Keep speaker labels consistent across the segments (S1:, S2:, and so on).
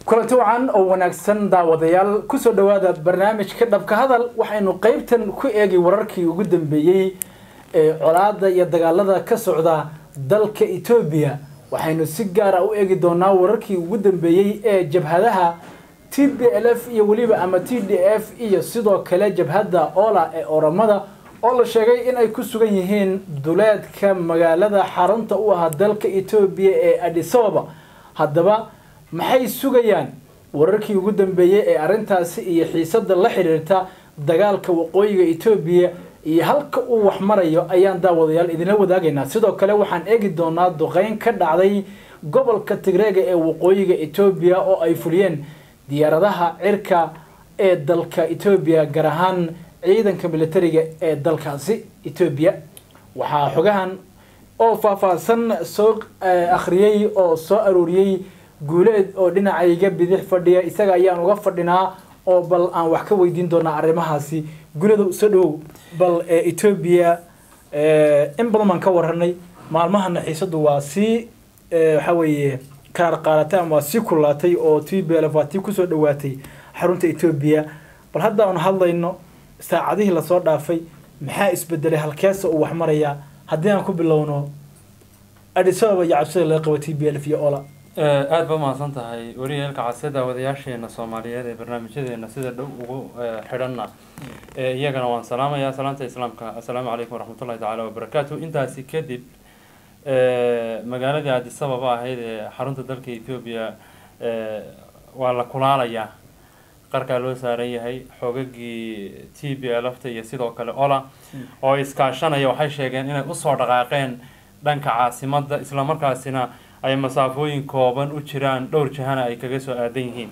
S1: kulanti wacan oo wanaagsan daawadayaal kusoo dhawaada barnaamijka dhabka hadal waxaynu qeybtan ku eegi wararkii ugu dambeeyey ee colaada iyo dagaalada ka socda dalka etoobiya waxaynu si gaara u eegi doonaa wararkii ugu dambeeyey ee jabhadaha t b l f iyo weliba ama t d f iyo sidoo kale jabhadda ola ee oramada oo la sheegay in ay ku sugan yihiin duleedka magaalada xarunta u ahaa dalka etoobiya ee adisababa haddaba maxay sugayaan wararkii ugu dambeeyey ee arrintaasi iyo xiisada la xiriirta dagaalka waqooyiga etoobiya iyo halka uu wax marayo ayaan daawadayaal idinla wadaagaynaa sidoo kale waxaan eegi doonaa duqeyn ka dhacday gobolka tigreega ee waqooyiga etoobiya oo ay fuliyeen diyaaradaha cirka ee dalka etoobiya gaar ahaan ciidanka militariga ee dalkaasi etoobiya waxaa xogahan oo faahfaahsan soo akhriyey oo soo arooriyey guuleed oo dhinacayga bidix fadhiya isaga ayaan uga fadhinaa oo bal aan wax ka weydiin doonaa arrimahaasi guuleeda soo dhowow bal etoobiya in badan baan ka waranay maalmahana xiisadu waa sii waxa weeye kaar qaadatay ama waa sii kulaatay oo t b l waa tii kusoo dhawaatay xarunta etoobiya bal hadda aan hadlayno saacadihii lasoo dhaafay maxaa isbedelay halkeesa uu wax marayaa haddii aan ku bilowno adisababa iyo cabsida laga qabo t b l iyo ola
S2: aada ba mahadsan tahay wariyeelka casida wadayaasheena soomaaliyeed ee barnaamijyadeena sida dhow ugu xidhanna iyagana waan salaamayaa salaanta islaamka assalaamu calaykum waraxmatullahi tacaala wabarakaatu intaasi kadib magaaladii adisababa ahayd ee xarunta dalka ethoobiya waa la kulaalayaa qarkaa loo saaran yahay xoogagii t b lfta iyo sidoo kale ola oo iskaashanaya waxay sheegeen inay usoo dhaqaaqeen dhanka caasimadda islamarkaasina ay masaafooyin kooban u jiraan dhowr jahana ay kaga soo aadan yihiin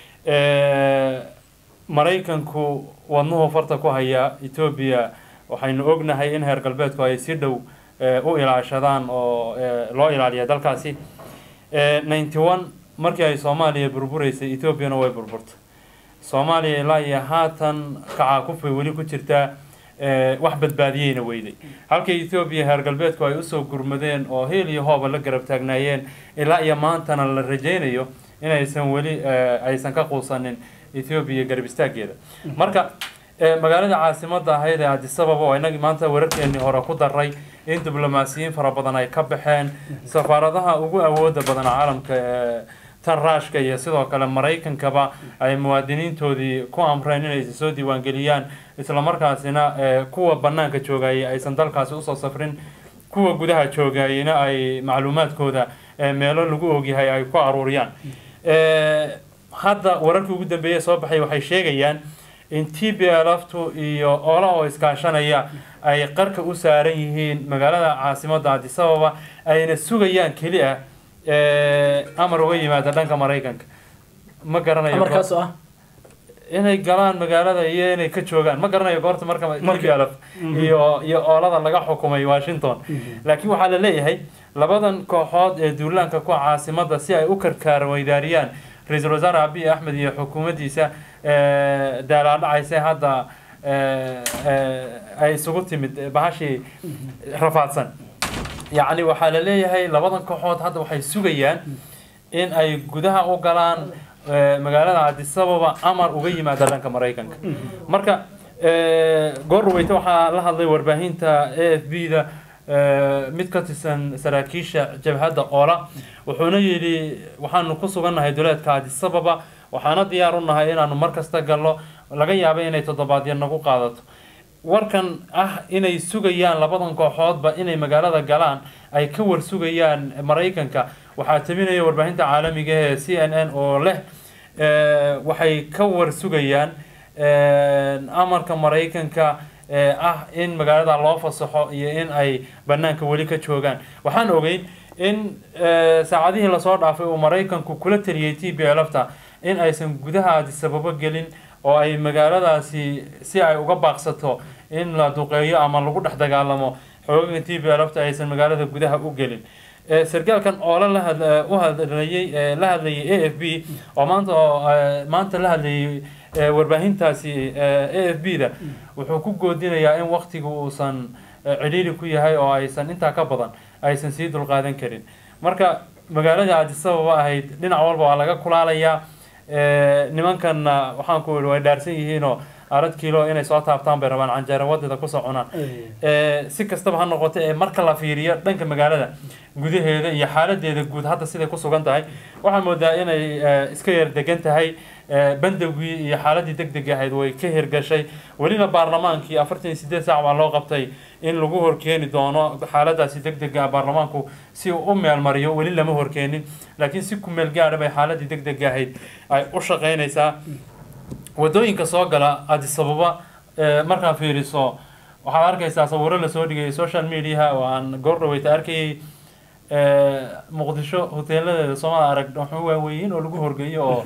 S2: maraykanku wadnuhu farta ku haya etoobiya waxaynu ognahay in heer galbeedku ay si dhow u ilaashadaan oo loo ilaaliya dalkaasi ninety one markii ay soomaaliya burburaysay etoobiyana way burburtay soomaaliya ilaa iyo haatan kacaakufay weli ku jirtaa wax badbaadiyeyna weyday halka ethoobiya heer galbeedku ay usoo gurmadeen oo heel iyo hooba la garab taagnaayeen ilaa iyo maantana la rajaynayo inaysan weli aysan ka quusanin ethoobiya garab istaageeda marka magaalada caasimada ahayd ee adisababa oo inagii maanta wararkeenii hore ku daray in diblomaasiyiin fara badan ay ka baxeen safaaradaha ugu awooda badan caalamka tan raashka iyo sidoo kale maraykankaba ay muwaadiniintoodii ku amreen inay soo diiwaangeliyaan islamarkaasina kuwa banaanka joogayay aysan dalkaasi usoo safrin kuwa gudaha joogayena ay macluumaadkooda meelo lagu ogyahay ay ku aruuriyaan hadda wararkii ugu dambeeye soo baxay waxay sheegayaan in t b lftu iyo ola oo iskaashanaya ay qarka u saaran yihiin magaalada caasimada adisababa ayna sugayaan keli ah amar uga yimaada dhanka maraykanka ma garanayo
S1: amarkaas oo ah
S2: inay galaan magaalada iyo inay ka joogaan ma garanayo goorta marka tblf iyo iyo oolada laga xukumay washington laakiin waxaa la leeyahay labadan kooxood ee duulaanka ku caasimada si ay u karkaar weydaariyaan ra-iisul wasaare abiy axmed iyo xukuumaddiisa daalaadhacayse hadda ay isugu timid bahashii rafaadsan yacni waxaa la leeyahay labadan kooxood hadda waxay sugayaan in ay gudaha u galaan magaalada adisababa amar uga yimaada dhanka maraykanka marka goorweyte waxaa la hadlay warbaahinta a f b da mid ka tirsan saraakiisha jabhadda ola wuxuuna yidhi waxaanu ku sugannahay duleedka adisababa waxaana diyaar u nahay inaanu mar kasta gallo laga yaaba inay toddobaadya nagu qaadato warkan ah inay sugayaan labadan kooxoodba inay magaalada galaan ay ka war sugayaan maraykanka waxaa tabinaya warbaahinta caalamiga ee c n n oo leh waxay ka war sugayaan amarka maraykanka ah in magaalada loo fasaxo iyo in ay banaanka weli ka joogaan waxaan ogeyn in saacadihii lasoo dhaafay uu maraykanku kula taliyey t b lfta in aysan gudaha adisababo gelin oo ay magaaladaasi si ay uga baaqsato in la duqeeyo ama lagu dhex dagaalamo xoogaga t b lfta aysan magaalada gudaha u gelin sarkaalkan oole u hadlayay la hadlayay a f b oo maanta maanta la hadlayay warbaahintaasi a f b da wuxuu ku goodinayaa in waktiga uusan cidhiiri ku yahay oo aysan intaa ka badan aysan sii dulqaadan karin marka magaalada adisababa ahayd dhinac walba waa laga kulaalayaa Eh, nimankanna waxaan ku idhi way dhaarsan yihiinoo arad kiilo inay soo taabtaan bay rabaan canjeero wadida kusoo cunaan Eh, si kastaba ha noqoto ee marka la fiiriyo dhanka magaalada gudaheeda iyo xaaladeeda guud hadda siday ku sugan tahay waxaa moodaa inay eh, iska yar degan tahay Eh, bandowgii iyo xaaladii deg deg ahayd way ka hirgashay welina baarlamaankii afartan iyo sideed saac baa loo qabtay in lagu horkeeni doono xaaladaasi deg dega baarlamaanku si uu u meelmariyo weli lama horkeenin laakiin si ku meel gaadha bay xaaladii deg deg ahayd ay u shaqaynaysaa wadooyinka soo gala addis ababa eh, markaa fiiriso waxaad arkaysaa sawiro lasoo dhigay social mediaha oo aan goor dhaweyta arkayay eh, muqdisho hoteeladeeda soomada arag waxu waaweyiin oo lagu horgeeyo oo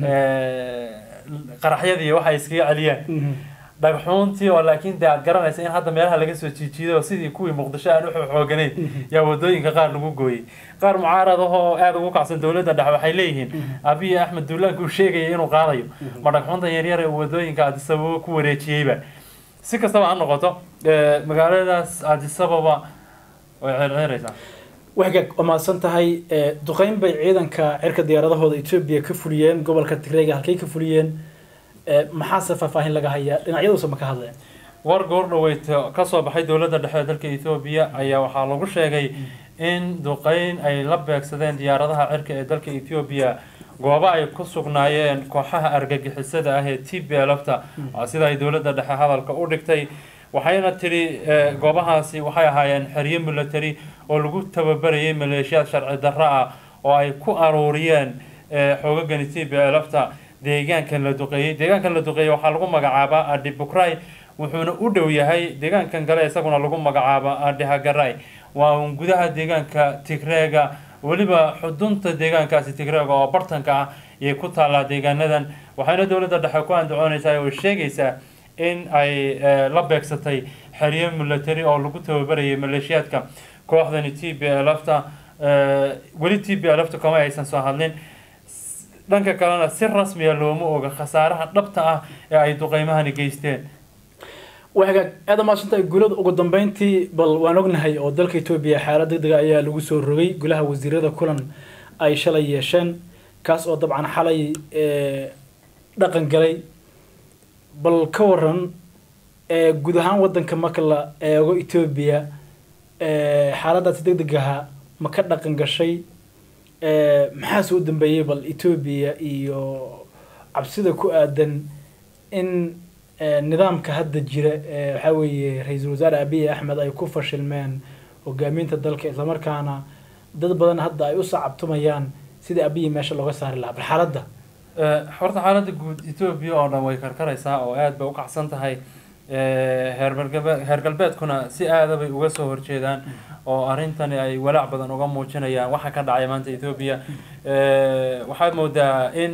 S2: eh, qaraxyadii waxay iskaga celiyaan dhagxuuntii oo laakiin dee aad garanaysa in hadda meelaha laga soo jiijiido oo sidii kuwii muqdisho aan u xooganayn yaa wadooyinka qaar lagu gooyey qaar mucaarad ahoo aada ugu kacsan dowladda dhexe waxay leeyihiin abiy axmed duulaanka uu sheegaya inuu qaadayo ma dhagxuunta yaryar ee uu wadooyinka addis ababa ku wareejiyeyba si kastaba ha noqoto eh, magaaladaas addis ababa way ceerceeraysaa
S1: waxgaag waa mahadsan tahay Eh, duqeyn bay ciidanka cirka diyaaradahooda etoobiya ka fuliyeen gobolka tigreega halkay ka fuliyeen Eh, maxaase faahfaahin laga hayaa dhinacyadoosa ma ka hadleen
S2: war goor dhaweyta ka soo baxay dowladda dhexe ee dalka etoobiya ayaa waxaa lagu sheegay in duqeyn ay la beegsadeen diyaaradaha cirka ee dalka etoobiya goobo ay ku sugnaayeen kooxaha argagixisada ah ee t b lfta sida ay dowladda dhexe hadalka u dhigtay waxayna tidhi eh, goobahaasi waxay ahaayeen xeryo military oo lagu tababarayay maleeshiyaad sharci darro ah oo ay ku aruuriyeen eh, xoogagani t b lfta deegaankan la duqeeyey deegaankan la duqeeyey waxaa lagu magacaabaa adibukray wuxuuna u dhow yahay deegaankan kale isaguna lagu magacaaba adihagaray waa un gudaha deegaanka tigreega weliba xudunta deegaankaasi tigreega oo bartanka ah ayay ku taallaa deegaanadan waxayna dowladda dhexe ku andacoonaysaa oo sheegaysaa in ay eh, la beegsatay xeryo military oo lagu tababarayay maleeshiyaadka kooxdani t b lfta weli t b lfta kama aysan soo hadlin dhanka kalena si rasmiya looma oga khasaaraha dhabta ah ee ay duqeymahani geysteen
S1: waxgaag aada maadsantahay gulada ugu dambeyntii bal waan ognahay oo dalka etoobiya xaalad deg dega ayaa lagu soo rogay golaha wasiirada kulan ay shalay yeesheen kaas oo dabcan xalay eh, dhaqan galay bal ka waran eh, guud ahaan wadanka marka la eego etoobiya eh, xaaladaasi deg degaha ma ka dhaqan gashay Eh, maxaa soo dambeeyey bal etoobiya iyo cabsida ku aadan in eh, nidaamka hadda jira ee waxaa weeye ra-iisul wasaare abiy axmed ay ku fashilmeen hogaaminta dalka islamarkaana dad badan hadda ay u sacabtumayaan sidii abiy meesha looga saari lahaa bal xaaladda
S2: Eh, horta xaaladda guud etoobiya oo dhan way karkaraysaa oo aad bay u kacsan tahay Eh, heer galbe- heer galbeedkuna si aada bay uga soo horjeedaan oo arrintani ay walaac badan uga muujinayaan waxa ka dhacay maanta etoobiya Eh, waxaad moodaa in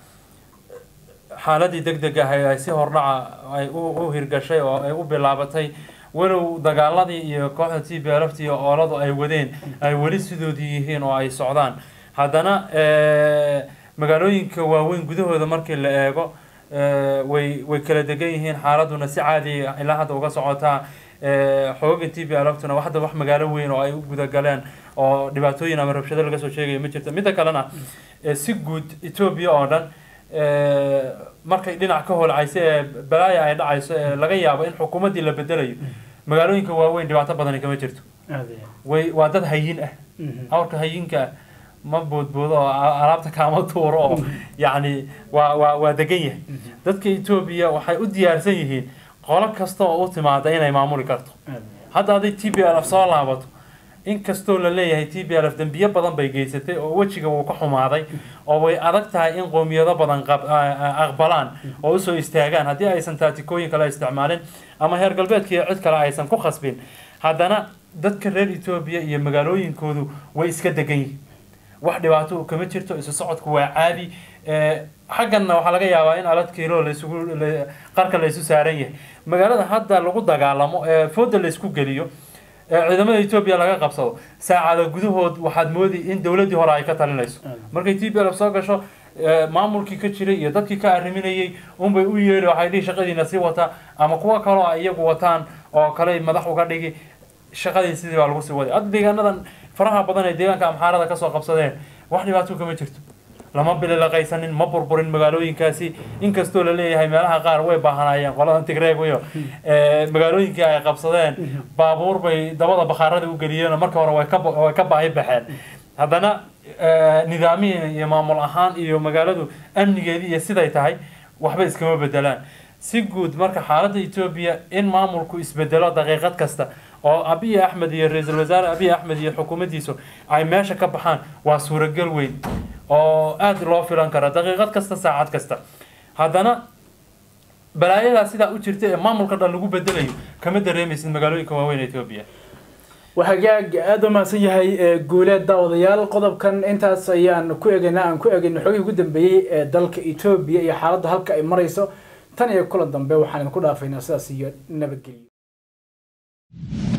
S2: xaaladii deg deg ah ay si hordhaca ay u u hirgashay oo ay u bilaabatay walow dagaaladii iyo kooxda t b lft iyo ooladu ay wadeen ay weli sidoodii yihiin oo ay socdaan haddana eh, magaalooyinka waaweyn gudahooda markii la eego eh, way way kala degan yihiin xaaladuna si caadi ah ilaa hadda uga socotaa Eh, xooga t b lftuna hadda wax magaalo weyn oo ay u gudagaleen oo dhibaatooyin ama rabshado laga soo sheegayo ma jirto midda kalena eh, si guud etoobiya oo dhan eh, markay dhinac ka holcayso ee balaaya ay dhacayso ee laga yaabo in xukuumaddii la bedelayo magaalooyinka waaweyn dhibaato badani kama jirto way waa dad hayin ah awrka hayinka ah ma boodboodo oo a- alaabta kaama tuuro oo yacni waa waa waa degan yahay dadka etoobiya waxay u diyaarsan yihiin qolo kasta oo u timaada inay maamuli karto hadda hadday t b l f soo laabato inkastoo la leeyahay t b l f dembiyo badan bay geysatay oo wejiga wuu ka xumaaday oo way adag tahay in qowmiyado badan qab- a- a- aqbalaan oo usoo istaagaan haddii aysan taatikooyin kale isticmaalin ama heer galbeedka iyo cid kale aysan ku khasbin haddana dadka reer etoobiya iyo magaalooyinkoodu way iska degan yihiin wax dhibaato uu kama jirto isu socodku waa caadi Eh, xagganna waxaa laga yaabaa in alad kiilo laisugu la- qarka la isu saaran yahay magaalada hadda lagu dagaalamo ee fooda la isku geliyo ee ciidamada etoobiya laga qabsado saacada gudahood waxaad moodi in dowladdii hore ay ka talinayso markay t b l soo gasho eh, maamulkii ka jiray iyo dadkii ka arriminayay unbay u yeedhi waxay dhihi shaqadiina sii wata ama kuwa kaloo ay iyagu wataan oo kale madax uga dhigi shaqadii sidii baa lagu sii waday hadda deegaanadan faraha badan ee deegaanka amxaarada kasoo qabsadeen wax dhibaato kama jirto lama bililaqaysanin ma burburin magaalooyinkaasi inkastoo la leeyahay meelaha qaar way baahanaayeen qoladan tigreeguyo magaalooyinkii ay qabsadeen baabuur bay dabada bakhaarada u geliyeen marka hore way ka way ka baahi baxeen haddana nidaamihi iyo maamul ahaan iyo magaaladu amnigeedii iyo siday tahay waxba iskama bedelaan si guud marka xaaladda etoobiya in maamulku isbedelo daqiiqad kasta oo abiy axmed iyo ra-iisul wasaare abiy axmed iyo xukuumaddiisu ay meesha ka baxaan waa suuragal weyn oo aada loo filan kara daqiiqad kasta saacad kasta haddana balaayadaa sidaa u jirta ee maamulka dhan lagu bedelayo kama dareemaysid magaalooyinka waaweyn ee etoobiya
S1: waxagaag aada u mahadsan yahay guuleed daawadayaal qodobkan intaas ayaan ku eegayna aan ku eegayna xogihii ugu dambeeyey ee dalka etoobiya iyo xaaladda halka ay marayso tan iyo kulan dambe waxaan idinku dhaafaynaa sidaas iyo nabadgelyo